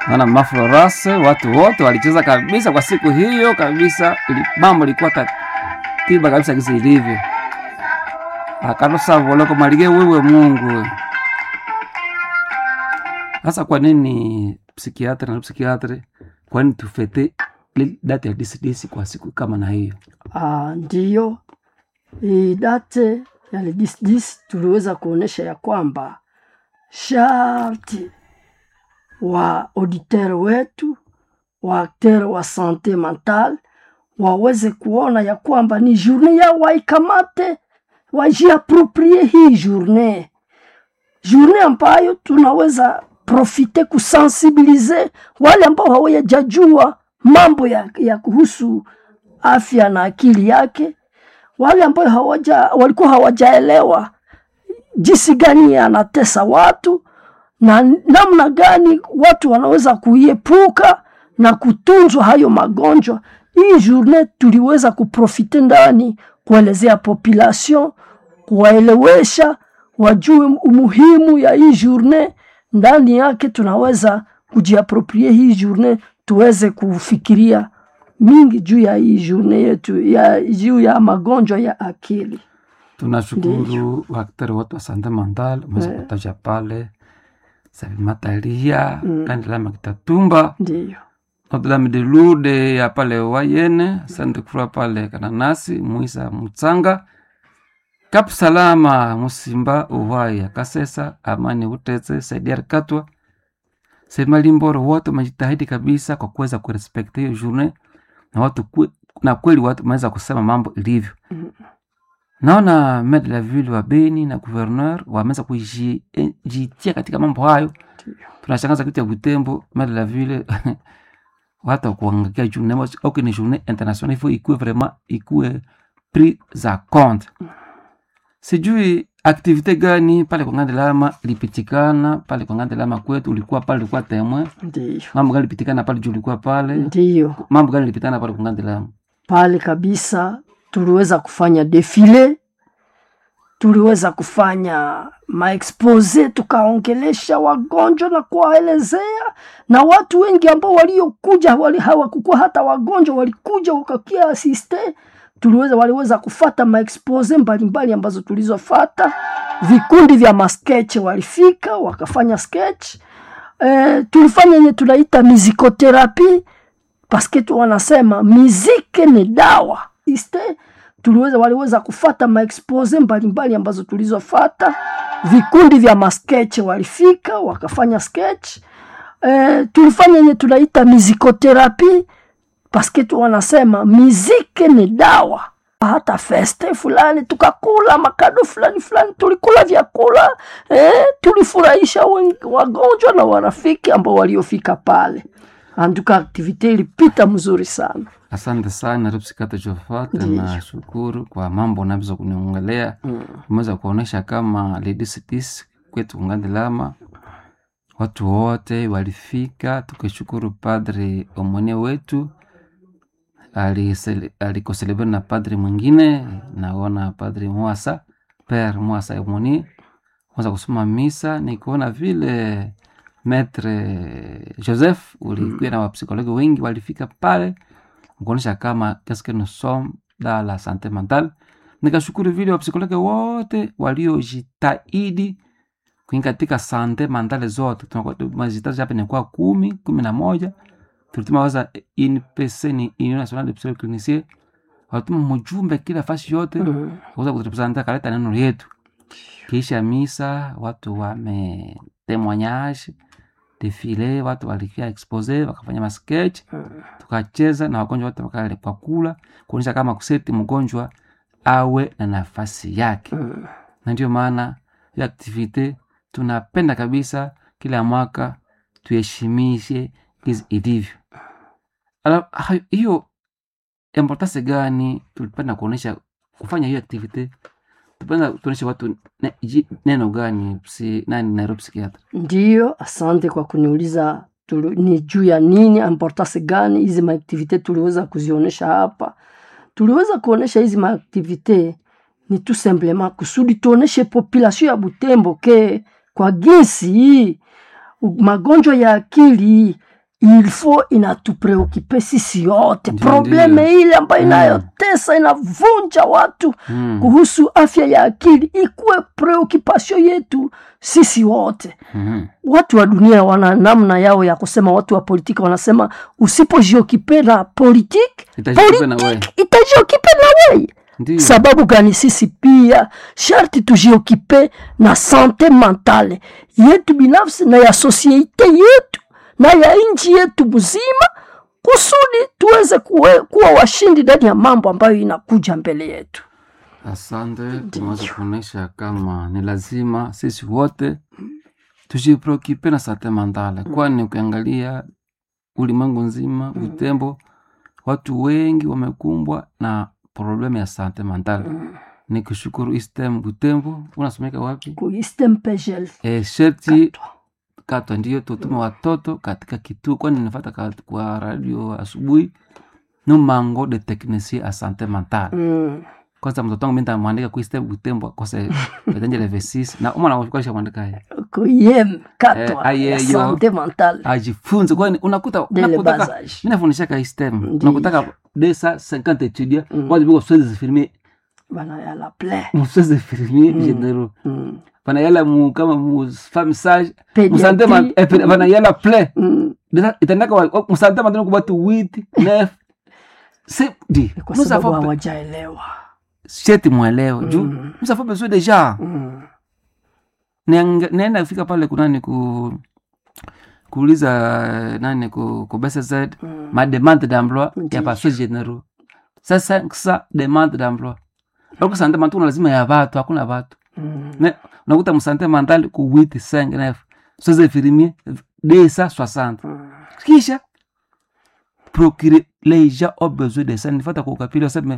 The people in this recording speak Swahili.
naona maflorase watu wote walicheza kabisa kwa siku hiyo kabisa, ili mambo ilikuwa katiba kabisa kisi ilivyo. akalosavoloko malige wewe Mungu we. Sasa kwa nini psikiatri na psikiatri, kwa nini tufete li- date ya disidisi kwa siku kama na hiyo? Ah, ndiyo hii date ya le 10 tuliweza kuonyesha ya kwamba sharti wa auditeur wetu wa acteur wa sante mental waweze kuona ya kwamba ni journée yao waikamate, wajiaproprie hii journée, journée ambayo tunaweza profite kusensibilize wale ambao hawajajua mambo ya, ya kuhusu afya na akili yake, wale ambao hawaja walikuwa hawajaelewa jinsi gani anatesa watu na namna gani watu wanaweza kuiepuka na kutunzwa hayo magonjwa. Hii journée tuliweza kuprofite ndani kuelezea population, kuwaelewesha wajue umuhimu ya hii journée. Ndani yake tunaweza kujiaproprie hii journée, tuweze kufikiria mingi juu ya hii journée yetu ya juu ya magonjwa ya akili. Tunashukuru waktari wote wa sante mental umeweza Eh. kutaja pale Savimatalia mm. Kandilama Kitatumba Ndiyo, Notre Dame de Lourdes ya pale Wayene, Sainte Croix pale Kananasi, Muisa Mutsanga, Kap Salama Musimba, Uhai Kasesa, Amani Uteze, Saidiar Katwa, Semalimboro, wote wamejitahidi kabisa kwa kuweza kurespekti hiyo journée na watu kwe, na kweli watu wameweza kusema mambo ilivyo. Naona maire de la ville wa Beni na gouverneur wameweza kujitia katika mambo hayo. Tunashangaza kitu ya Butembo, maire de la ville watu wa kuangalia journée moja au ni journée internationale, il faut ikuwe vraiment ikuwe pris za compte. Sijui aktivite gani pale kwa Ngande Lama ilipitikana pale kwa Ngande Lama kwetu, ulikuwa pale, ulikuwa temoin. ndiyo, Mambo gani ilipitikana pale juu ulikuwa pale? ndiyo. Mambo gani ilipitikana pale kwa Ngande Lama? pale kabisa tuliweza kufanya defile, tuliweza kufanya maexpose, tukaongelesha wagonjwa na kuwaelezea, na watu wengi ambao waliokuja wali hawakukuwa hata wagonjwa, walikuja wakakia asiste. Tuliweza waliweza kufata maexpose mbalimbali ambazo tulizofata. Vikundi vya masketch walifika wakafanya sketch. Eh, tulifanya yenye tunaita mizikoterapi paske tu wanasema miziki ni dawa iste tuliweza waliweza kufata maexpose mbalimbali ambazo tulizofata vikundi vya masketch walifika wakafanya sketch e, tulifanya yenye tunaita mizikoterapi paske tu wanasema miziki ni dawa hata feste fulani tukakula makado fulani fulani tulikula vyakula eh, tulifurahisha wengi- wagonjwa na warafiki ambao waliofika pale anduka aktivite ilipita mzuri sana Asante sana Rupsikata Jofat, Ndiyo. na shukuru kwa mambo unaweza kuniongelea. Umeweza kuonesha kama Ladies Peace kwetu Ngande Lama watu wote walifika, tukishukuru padre omone wetu alisele- alikoselebre na padre mwingine, naona padre Mwasa Pere Mwasa omoni weza kusoma misa, nikuona vile Maître Joseph ulikuwa na wapsikologi wengi walifika pale kuonyesha kama qu'est-ce que nous sommes dans la santé mentale. Nikashukuru vile wapsikologi wote waliojitahidi kuingia katika sante mentale zote. Tunazitaja hapa inakuwa kumi kumi na moja tulituma waza INPC ni Union Nationale de Psychologue Clinicien, walituma mjumbe kila fasi yote mm. kuweza kutupresenta kaleta neno yetu. Kisha misa watu wame témoignage defile, watu walikia expose wakafanya masketch tukacheza na wagonjwa wote wakale kwa kula kuonyesha kama kuseti mgonjwa awe na nafasi yake, Mm. na ndio maana hiyo aktivite tunapenda kabisa kila mwaka tuheshimishe hizi ilivyo. Ala- ha- Hiyo importance gani tulipenda kuonyesha kufanya hiyo aktivite? Tupenda tuonyeshe watu ne, ji- neno gani psi, nani Nairobi Psychiatre Ndiyo, asante kwa kuniuliza tulu, ni juu ya nini, importance gani hizi maaktivite tuliweza kuzionyesha hapa. Tuliweza kuonyesha hizi maaktivite ni tout simplement kusudi tuoneshe population ya Butembo ke kwa jinsi hii u- magonjwa ya akili il faut inatupreokipe sisi yote Ndio, probleme ndio. ile ambayo Mm. inayotesa inavunja watu Mm. kuhusu afya ya akili ikuwe preokipasio yetu sisi wote Mhm. watu wa dunia wana namna yao ya kusema watu wa politiki wanasema usipojiokipe na politiki Itajiokipe na wewe. itajiokipe na wei Ndio. sababu gani sisi pia sharti tujiokipe na sante mentale yetu binafsi na ya sosiete yetu na ya nchi yetu mzima kusudi tuweze kuwe, kuwa washindi ndani ya mambo ambayo inakuja mbele yetu Asante, tumeweza kuonyesha kama ni lazima sisi wote tujipreokipe na sante mentale, kwani ukiangalia ulimwengu nzima Butembo, watu wengi wamekumbwa na problemu ya sante mentale. Ni kushukuru Istem Butembo, unasomeka wapi? kuistempegel E, sherti katwa ndio tutume watoto katika kituo, kwani nifata ka- kwa radio asubuhi numango de technicien a sante mentale mm. kwanza mtoto wangu minta mwandika kuiste butembo akose etanjele v6 na umwana wakasha mwandika ye kuyem katwa Eh, ya ayeyo. sante mentale ajifunze kwani unakuta Dele unakutaka basage. mimi nafundishaka istem Ndiyo. unakutaka desa 50 étudiants Mm. moi biko swezi firmer bana ya la ple muswezi firmer généraux mm. bana yala mu kama mu femme sage Pédiatrie. musante man eh, pe- bana yala ple mm. Desa- itandaka wa- musante man kwa watu 8 9 c'est dit Ni kwa nous sababu avons hawajaelewa sheti mwelewa juu Mm. nous avons besoin déjà mm. Niang- naenda kufika pale kunani ku kuuliza eh, nani ku, ku BCZ Mm. ma demande d'emploi Ndiyo. ya paso généraux sasa sa demande d'emploi bako sante mantuna lazima ya watu hakuna watu Mm. ne unakuta msante mandali ku 8 5 9 soze infirmier desa 60 Mm. kisha procurer les gens ont besoin de ça nifata kwa ukapili waseme